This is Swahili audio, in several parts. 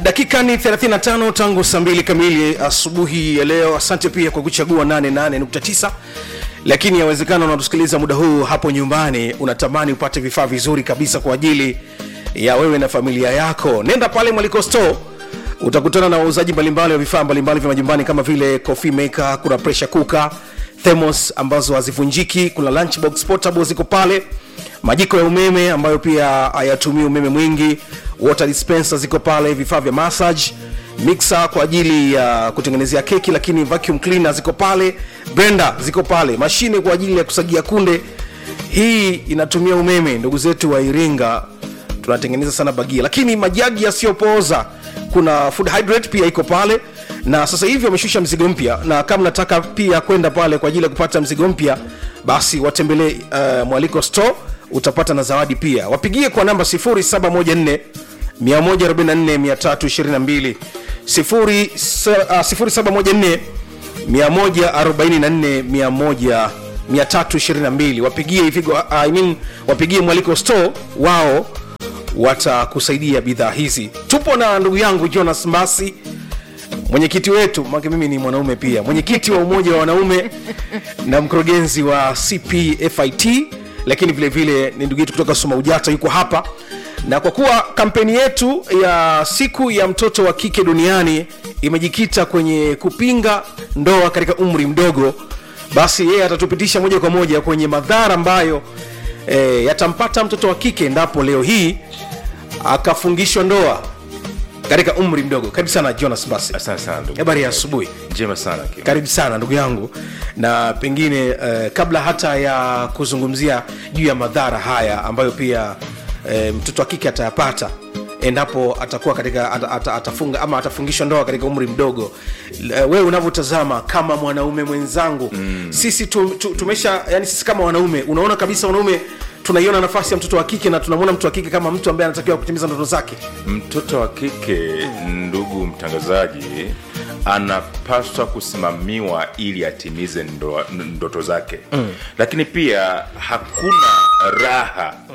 dakika ni 35 tangu saa mbili kamili asubuhi ya leo asante pia kwa kuchagua 88.9 lakini yawezekana unatusikiliza muda huu hapo nyumbani unatamani upate vifaa vizuri kabisa kwa ajili ya wewe na familia yako nenda pale mwaliko store utakutana na wauzaji mbalimbali wa vifaa mbalimbali vya majumbani kama vile coffee maker kuna pressure cooker thermos ambazo hazivunjiki kuna lunchbox portable ziko pale majiko ya umeme ambayo pia hayatumii umeme mwingi water dispenser ziko pale vifaa vya massage mixer kwa ajili ya kutengenezea keki lakini vacuum cleaner ziko pale blender ziko pale mashine kwa ajili ya kusagia kunde hii inatumia umeme ndugu zetu wa iringa tunatengeneza sana bagia lakini majagi yasiyopooza kuna food hydrate pia iko pale na sasa hivi wameshusha mzigo mpya na kama nataka pia kwenda pale kwa ajili ya kupata mzigo mpya basi watembelee uh, mwaliko store utapata na zawadi pia wapigie kwa namba 0714 144 322 144 322 wapigie Ifigo, I mean, wapigie mwaliko store wao watakusaidia bidhaa hizi tupo na ndugu yangu jonas masi mwenyekiti wetu make mimi ni mwanaume pia mwenyekiti wa umoja wa wanaume na mkurugenzi wa cpfit lakini vile vile ni ndugu yetu kutoka soma ujata yuko hapa na kwa kuwa kampeni yetu ya siku ya mtoto wa kike duniani imejikita kwenye kupinga ndoa katika umri mdogo basi yeye atatupitisha moja kwa moja kwenye madhara ambayo e, yatampata mtoto wa kike endapo leo hii akafungishwa ndoa katika umri mdogo karibu sana jonas basi asante sana ndugu habari ya asubuhi njema sana Kim. karibu sana ndugu yangu na pengine uh, kabla hata ya kuzungumzia juu ya madhara haya ambayo pia uh, mtoto wa kike atayapata endapo atakuwa katika at, at, atafunga ama atafungishwa ndoa katika umri mdogo uh, wewe unavyotazama kama mwanaume mwenzangu mm. sisi tu, tu, tumesha yani sisi kama wanaume unaona kabisa wanaume tunaiona nafasi ya mtoto wa kike na tunamwona mtu wa kike kama mtu ambaye anatakiwa kutimiza ndoto zake mtoto wa kike ndugu mtangazaji anapaswa kusimamiwa ili atimize ndo, ndoto zake mm. lakini pia hakuna raha mm.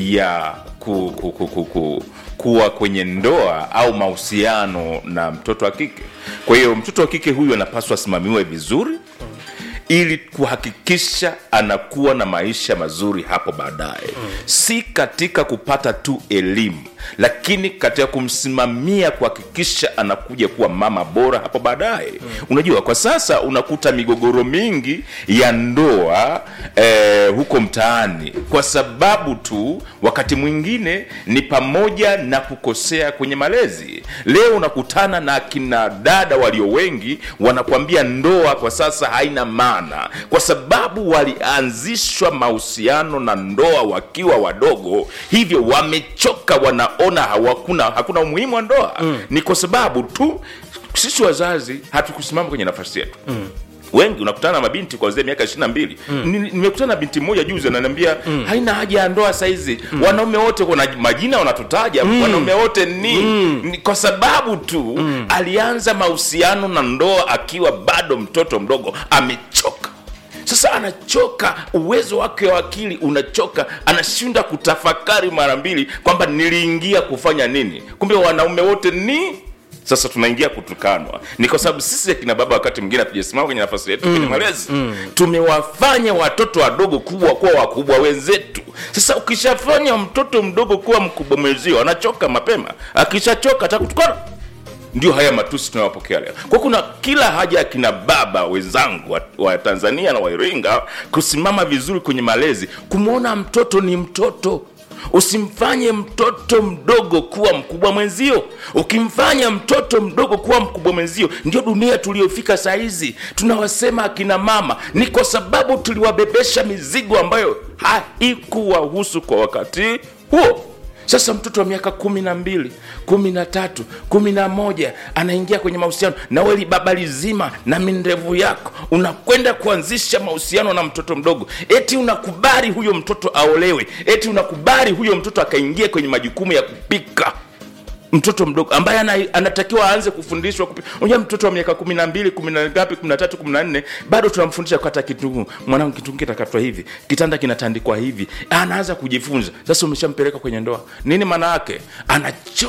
ya ku, ku, ku, ku, ku, kuwa kwenye ndoa au mahusiano na mtoto wa kike kwa hiyo mtoto wa kike huyu anapaswa asimamiwe vizuri mm ili kuhakikisha anakuwa na maisha mazuri hapo baadaye mm. si katika kupata tu elimu lakini katika kumsimamia kuhakikisha anakuja kuwa mama bora hapo baadaye mm. unajua kwa sasa unakuta migogoro mingi ya ndoa eh, huko mtaani kwa sababu tu wakati mwingine ni pamoja na kukosea kwenye malezi leo unakutana na akina dada walio wengi wanakwambia ndoa kwa sasa haina maana kwa sababu walianzishwa mahusiano na ndoa wakiwa wadogo hivyo wamechoka wanaona hawakuna hakuna umuhimu wa ndoa mm. ni kwa sababu tu sisi wazazi hatukusimama kwenye nafasi yetu mm wengi unakutana na mabinti kuanzia miaka ishiri na mbili nimekutana na binti mmoja juzi ananiambia mm. haina haja ya ndoa saizi mm. wanaume wote kuna majina wanatutaja mm. wanaume wote ni, mm. ni kwa sababu tu mm. alianza mahusiano na ndoa akiwa bado mtoto mdogo amechoka sasa anachoka uwezo wake wa akili unachoka anashinda kutafakari mara mbili kwamba niliingia kufanya nini kumbe wanaume wote ni sasa tunaingia kutukanwa ni kwa sababu sisi akina baba wakati mwingine hatujasimama kwenye nafasi yetu mm, kwenye malezi mm. tumewafanya watoto wadogo kubwa kuwa wakubwa wenzetu sasa ukishafanya mtoto mdogo kuwa mkubwa mwenzio anachoka mapema akishachoka atakutukana ndio haya matusi tunayopokea leo kwa kuna kila haja ya kina baba wenzangu wa, wa tanzania na wairinga kusimama vizuri kwenye malezi kumwona mtoto ni mtoto usimfanye mtoto mdogo kuwa mkubwa mwenzio ukimfanya mtoto mdogo kuwa mkubwa mwenzio ndio dunia tuliyofika sahizi tunawasema akina mama ni kwa sababu tuliwabebesha mizigo ambayo haikuwahusu kwa wakati huo sasa mtoto wa miaka kumi na mbili kumi na tatu kumi na moja anaingia kwenye mahusiano na weli baba lizima na mindevu yako unakwenda kuanzisha mahusiano na mtoto mdogo eti unakubali huyo mtoto aolewe eti unakubali huyo mtoto akaingia kwenye majukumu ya kupika mtoto mdogo ambaye ana, anatakiwa aanze kufundishwa unajua mtoto wa miaka kumi na mbili kumi na ngapi kumi na tatu kumi na nne bado tunamfundisha kukata kitunguu mwanangu kitunguu kitakatwa hivi kitanda kinatandikwa hivi anaanza kujifunza sasa umeshampeleka kwenye ndoa nini maana yake anachoka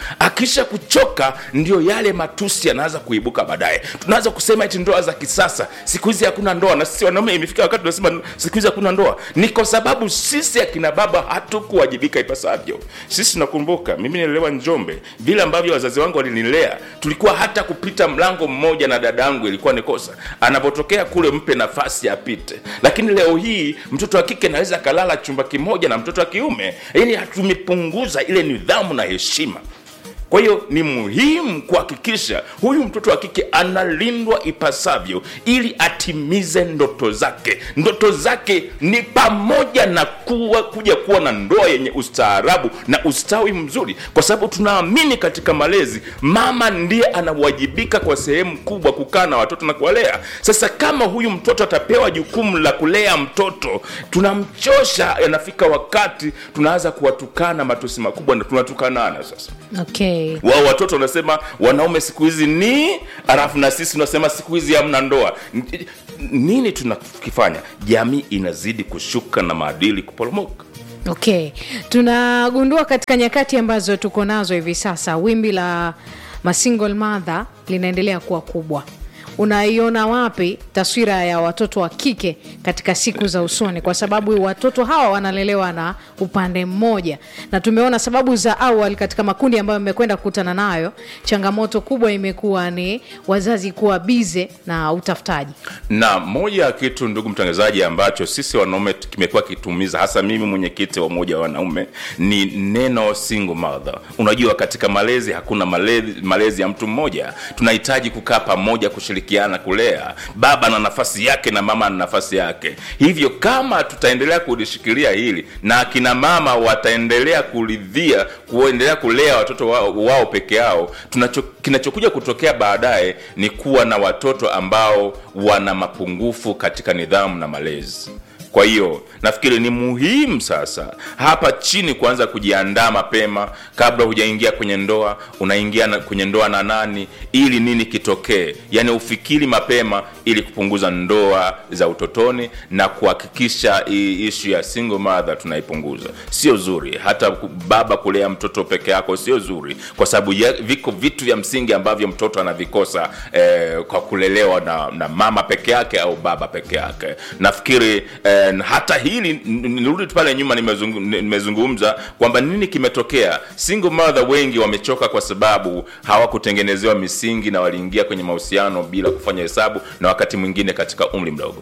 akisha kuchoka ndio yale matusi yanaanza kuibuka baadaye tunaanza kusema eti ndoa za kisasa siku hizi hakuna ndoa na sisi wanaume imefika wakati tunasema siku hizi hakuna ndoa ni kwa sababu sisi akina baba hatukuwajibika ipasavyo sisi nakumbuka mimi nilelewa njombe vile ambavyo wazazi wangu walinilea tulikuwa hata kupita mlango mmoja na dada yangu ilikuwa ni kosa anapotokea kule mpe nafasi apite lakini leo hii mtoto wa kike naweza akalala chumba kimoja na mtoto wa kiume yani tumepunguza ile nidhamu na heshima kwa hiyo ni muhimu kuhakikisha huyu mtoto wa kike analindwa ipasavyo ili atimize ndoto zake ndoto zake ni pamoja na kuwa, kuja kuwa na ndoa yenye ustaarabu na ustawi mzuri kwa sababu tunaamini katika malezi mama ndiye anawajibika kwa sehemu kubwa kukaa na watoto na kuwalea sasa kama huyu mtoto atapewa jukumu la kulea mtoto tunamchosha yanafika wakati tunaanza kuwatukana matusi makubwa na tunatukanana sasa okay wao watoto wanasema wanaume siku hizi ni alafu na sisi tunasema siku hizi hamna ndoa N- nini tunakifanya jamii inazidi kushuka na maadili kuporomoka okay tunagundua katika nyakati ambazo tuko nazo hivi sasa wimbi la masingle mother linaendelea kuwa kubwa unaiona wapi taswira ya watoto wa kike katika siku za usoni kwa sababu watoto hawa wanalelewa na upande mmoja na tumeona sababu za awali katika makundi ambayo mmekwenda kukutana nayo changamoto kubwa imekuwa ni wazazi kuwa bize na utafutaji na moja ya kitu ndugu mtangazaji ambacho sisi wanaume kimekuwa kitumiza hasa mimi mwenyekiti wa umoja wa wanaume ni neno single mother unajua katika malezi hakuna malezi, malezi ya mtu mmoja tunahitaji kukaa pamoja kushirikiana kulea baba na nafasi yake na mama na nafasi yake hivyo kama tutaendelea kulishikilia hili na akina mama wataendelea kuridhia kuendelea kulea watoto wao, wao peke yao tunacho, kinachokuja kutokea baadaye ni kuwa na watoto ambao wana mapungufu katika nidhamu na malezi kwa hiyo nafikiri ni muhimu sasa hapa chini kuanza kujiandaa mapema kabla hujaingia kwenye ndoa unaingia na, kwenye ndoa na nani ili nini kitokee yaani ufikiri mapema ili kupunguza ndoa za utotoni na kuhakikisha hii ishu ya single mother tunaipunguza sio zuri hata ku- baba kulea mtoto peke yako sio zuri kwa sababu ya- viko vitu vya msingi ambavyo mtoto anavikosa eh, kwa kulelewa na, na mama peke yake au baba peke yake nafikiri eh, hata hili n- n- nirudi tu pale nyuma nimezungu- nimezungumza kwamba nini kimetokea single mother wengi wamechoka kwa sababu hawakutengenezewa misingi na waliingia kwenye mahusiano bila kufanya hesabu na wakati mwingine katika umri mdogo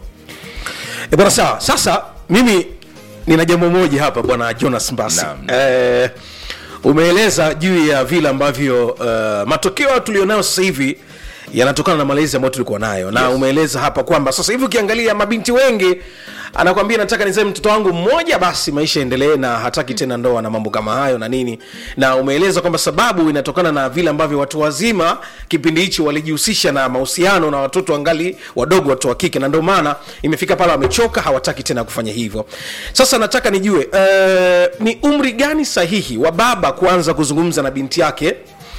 E bwana sawa sasa mimi nina jambo moja hapa bwana jonas mbasi Naam. eh, umeeleza juu ya vile ambavyo uh, matokeo tulionayo sasa hivi yanatokana na malezi ambayo tulikuwa nayo na Yes. umeeleza hapa kwamba sasa hivi ukiangalia mabinti wengi anakwambia nataka nizae mtoto wangu mmoja basi maisha endelee na hataki tena ndoa na mambo kama hayo na nini na umeeleza kwamba sababu inatokana na vile ambavyo watu wazima kipindi hichi walijihusisha na mahusiano na watoto angali wadogo watoto wa kike na ndio maana imefika pale wamechoka hawataki tena kufanya hivyo sasa nataka nijue uh, ni umri gani sahihi wa baba kuanza kuzungumza na binti yake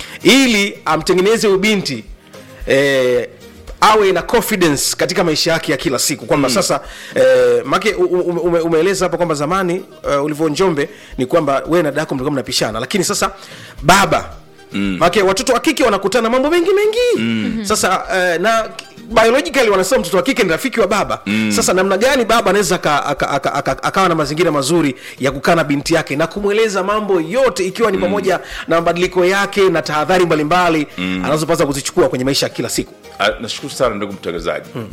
ili amtengeneze huyu binti eh, awe na confidence katika maisha yake ya kila siku kwamba mm. sasa eh, make u- u- ume, umeeleza hapa kwamba zamani uh, ulivyo njombe ni kwamba wewe na dako mlikuwa mnapishana lakini sasa baba mm. make watoto wa kike wanakutana mambo mengi mengi mm. sasa uh, na biologically wanasema mtoto wa kike ni rafiki wa baba mm. sasa namna gani baba anaweza aka- aka- aka- aka- akawa na mazingira mazuri ya kukaa na binti yake na kumweleza mambo yote ikiwa ni pamoja na mabadiliko yake na tahadhari mbalimbali mm. anazopaswa kuzichukua kwenye maisha ya kila siku Ah, nashukuru sana ndugu mtangazaji hmm.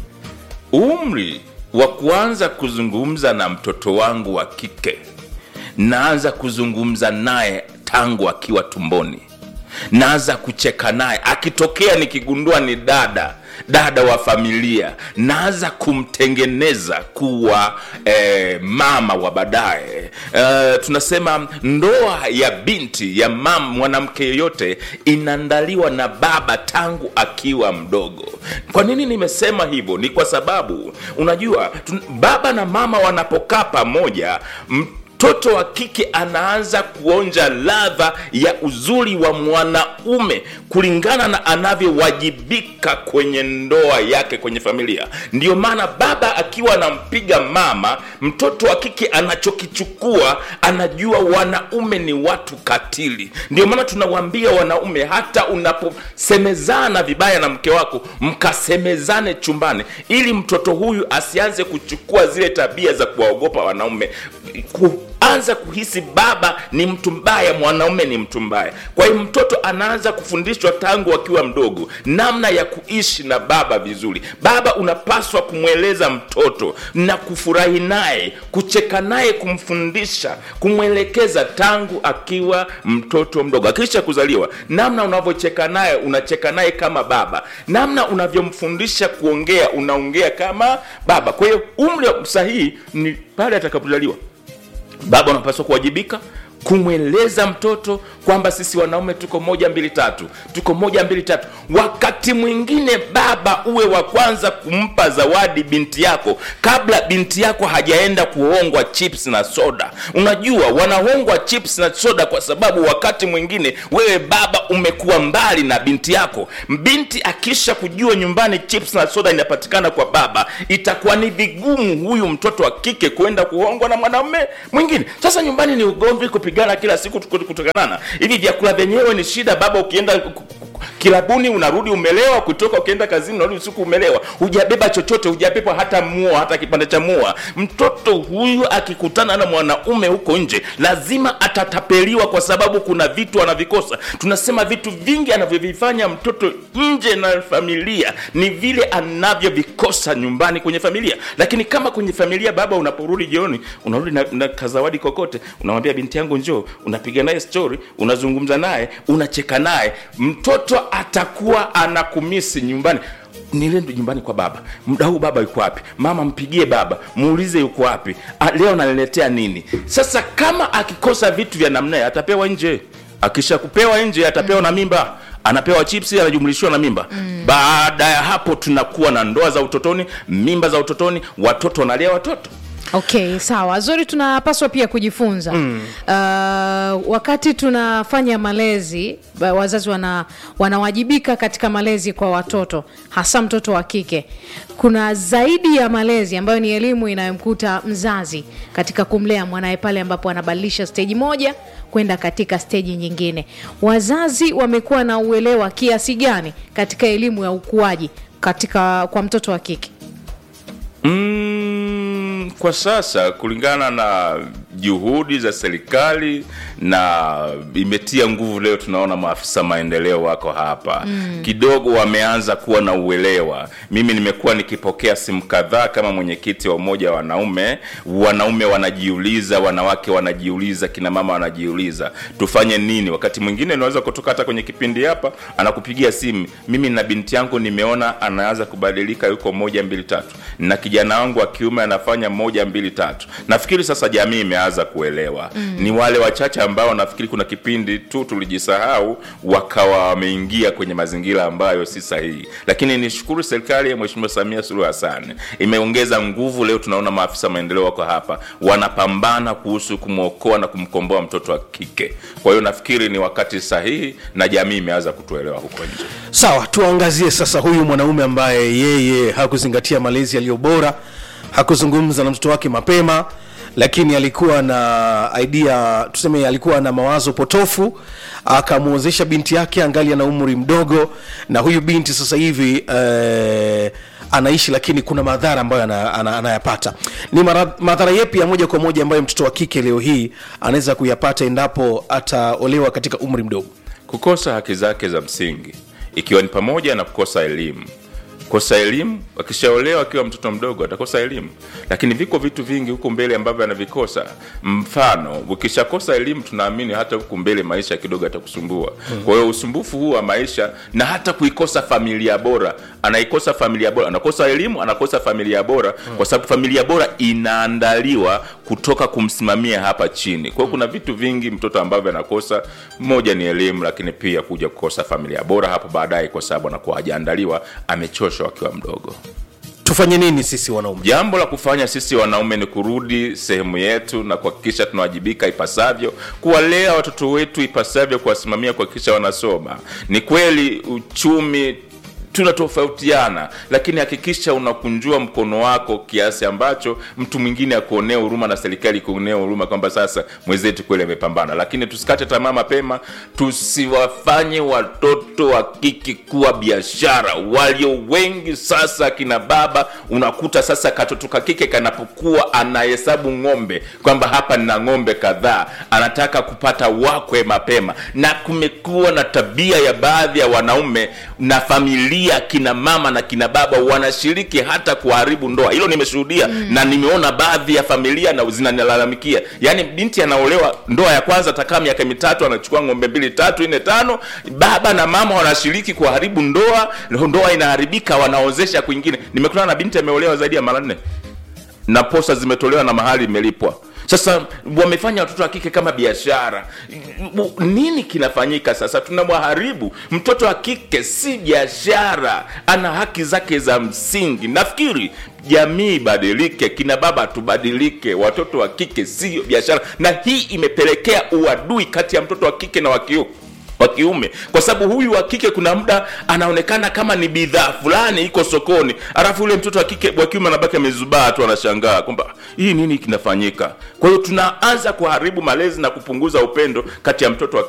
umri wa kuanza kuzungumza na mtoto wangu wa kike naanza kuzungumza naye tangu akiwa tumboni naanza kucheka naye akitokea nikigundua ni dada dada wa familia naanza kumtengeneza kuwa eh, mama wa baadaye eh, tunasema ndoa ya binti ya mam mwanamke yeyote inaandaliwa na baba tangu akiwa mdogo kwa nini nimesema hivyo ni kwa sababu unajua tun- baba na mama wanapokaa pamoja mtoto mtoto wa kike anaanza kuonja ladha ya uzuri wa mwanaume kulingana na anavyowajibika kwenye ndoa yake kwenye familia ndio maana baba akiwa anampiga mama mtoto wa kike anachokichukua anajua wanaume ni watu katili ndio maana tunawaambia wanaume hata unaposemezana vibaya na mke wako mkasemezane chumbani ili mtoto huyu asianze kuchukua zile tabia za kuwaogopa wanaume kuanza kuhisi baba ni mtu mbaya mwanaume ni mtu mbaya kwa hiyo mtoto anaanza kufundishwa tangu akiwa mdogo namna ya kuishi na baba vizuri baba unapaswa kumweleza mtoto na kufurahi naye kucheka naye kumfundisha kumwelekeza tangu akiwa mtoto mdogo akisha kuzaliwa namna unavyocheka naye unacheka naye kama baba namna unavyomfundisha kuongea unaongea kama baba kwa hiyo umri sahihi ni pale atakapozaliwa baba unapaswa kuwajibika kumweleza mtoto kwamba sisi wanaume tuko moja mbili tatu tuko moja mbili tatu wakati mwingine baba uwe wa kwanza kumpa zawadi binti yako kabla binti yako hajaenda kuhongwa chips na soda unajua wanahongwa chips na soda kwa sababu wakati mwingine wewe baba umekuwa mbali na binti yako binti akisha kujua nyumbani chips na soda inapatikana kwa baba itakuwa ni vigumu huyu mtoto wa kike kwenda kuhongwa na mwanaume mwingine sasa nyumbani ni ugomvi kupigana kila siku kutokanana hivi vyakula vyenyewe ni shida baba ukienda ku- ku- kilabuni unarudi umelewa kutoka ukienda kazini unarudi usiku umelewa hujabeba chochote hujabeba hata mua hata kipande cha mua mtoto huyu akikutana na mwanaume huko nje lazima atatapeliwa kwa sababu kuna vitu anavikosa tunasema vitu vingi anavyovifanya mtoto nje na familia ni vile anavyovikosa nyumbani kwenye familia lakini kama kwenye familia baba unaporudi jioni unarudi na, na kazawadi kokote unamwambia binti yangu njoo unapiga naye story unazungumza naye unacheka naye mtoto atakuwa anakumisi nyumbani nilendo nyumbani kwa baba muda huu baba yuko wapi mama mpigie baba muulize yuko wapi "Ah, leo naniletea nini sasa kama akikosa vitu vya namna hiyo, atapewa nje akisha kupewa nje atapewa na mimba anapewa chipsi anajumlishiwa na mimba mm. baada ya hapo tunakuwa na ndoa za utotoni mimba za utotoni watoto wanalea watoto okay sawa zuri tunapaswa pia kujifunza mm. uh, wakati tunafanya malezi ba- wazazi wana, wanawajibika katika malezi kwa watoto hasa mtoto wa kike kuna zaidi ya malezi ambayo ni elimu inayomkuta mzazi katika kumlea mwanaye pale ambapo anabadilisha steji moja kwenda katika steji nyingine wazazi wamekuwa na uelewa kiasi gani katika elimu ya ukuaji katika kwa mtoto wa kike Mm, kwa sasa kulingana na juhudi za serikali na imetia nguvu leo tunaona maafisa maendeleo wako hapa mm. kidogo wameanza kuwa na uelewa mimi nimekuwa nikipokea simu kadhaa kama mwenyekiti wa umoja wa wanaume wanaume wanajiuliza wanawake wanajiuliza kina mama wanajiuliza tufanye nini wakati mwingine unaweza kutoka hata kwenye kipindi hapa anakupigia simu mimi na binti yangu nimeona anaanza kubadilika yuko moja mbili tatu na kijana wangu wa kiume anafanya moja mbili tatu nafikiri sasa jamii imeanza kuelewa mm. ni wale wachache ambao nafikiri kuna kipindi tu tulijisahau wakawa wameingia kwenye mazingira ambayo si sahihi lakini nishukuru serikali ya mheshimiwa samia suluhu hassan imeongeza nguvu leo tunaona maafisa maendeleo wako hapa wanapambana kuhusu kumwokoa na kumkomboa mtoto wa kike kwa hiyo nafikiri ni wakati sahihi na jamii imeanza kutuelewa huko nje sawa tuangazie sasa huyu mwanaume ambaye yeye hakuzingatia malezi yaliyo bora hakuzungumza na mtoto wake mapema lakini alikuwa na idea tuseme alikuwa na mawazo potofu akamwozesha binti yake angali ana umri mdogo na huyu binti sasa hivi eh, anaishi lakini kuna madhara ambayo ana- ana- anayapata ni mara- madhara yepi ya moja kwa moja ambayo mtoto wa kike leo hii anaweza kuyapata endapo ataolewa katika umri mdogo kukosa haki zake za msingi ikiwa ni pamoja na kukosa elimu kosa elimu akishaolewa akiwa mtoto mdogo atakosa elimu lakini viko vitu vingi huku mbele ambavyo anavikosa mfano ukishakosa elimu tunaamini hata huku mbele maisha kidogo atakusumbua kwa hiyo usumbufu huu wa maisha na hata kuikosa familia bora anaikosa familia bora anakosa elimu anakosa familia bora kwa sababu familia bora inaandaliwa kutoka kumsimamia hapa chini kwa hiyo kuna vitu vingi mtoto ambavyo anakosa moja ni elimu lakini pia kuja kukosa familia bora hapo baadaye kwa sababu anakuwa hajaandaliwa amechoshwa akiwa mdogo tufanye nini sisi wanaume jambo la kufanya sisi wanaume ni kurudi sehemu yetu na kuhakikisha tunawajibika ipasavyo kuwalea watoto wetu ipasavyo kuwasimamia kuhakikisha wanasoma ni kweli uchumi tunatofautiana lakini hakikisha unakunjua mkono wako kiasi ambacho mtu mwingine akuonea huruma na serikali kuonea huruma kwamba sasa mwenzetu kweli amepambana lakini tusikate tamaa mapema tusiwafanye watoto wa kike kuwa biashara walio wengi sasa kina baba unakuta sasa katoto ka kike kanapokuwa anahesabu ng'ombe kwamba hapa nina ng'ombe kadhaa anataka kupata wakwe mapema na kumekuwa na tabia ya baadhi ya wanaume na familia kina mama na kina baba wanashiriki hata kuharibu ndoa hilo nimeshuhudia mm. na nimeona baadhi ya familia na zinanilalamikia yaani binti anaolewa ndoa ya kwanza atakaa miaka mitatu anachukua ng'ombe mbili tatu nne tano baba na mama wanashiriki kuharibu ndoa ndoa inaharibika wanaozesha kwingine nimekutana na binti ameolewa zaidi ya mara nne na posa zimetolewa na mahali imelipwa sasa wamefanya watoto wa kike kama biashara nini kinafanyika sasa tunamwharibu mtoto wa kike si biashara ana haki zake za msingi nafikiri jamii ibadilike kina baba tubadilike watoto wa kike sio biashara na hii imepelekea uadui kati ya mtoto wa kike na wa kiume wa kiume kwa sababu huyu wa kike kuna muda anaonekana kama ni bidhaa fulani iko sokoni alafu yule mtoto wa kike wa kiume anabaki amezubaa tu anashangaa kwamba hii nini kinafanyika kwa hiyo tunaanza kuharibu malezi na kupunguza upendo kati ya mtoto wa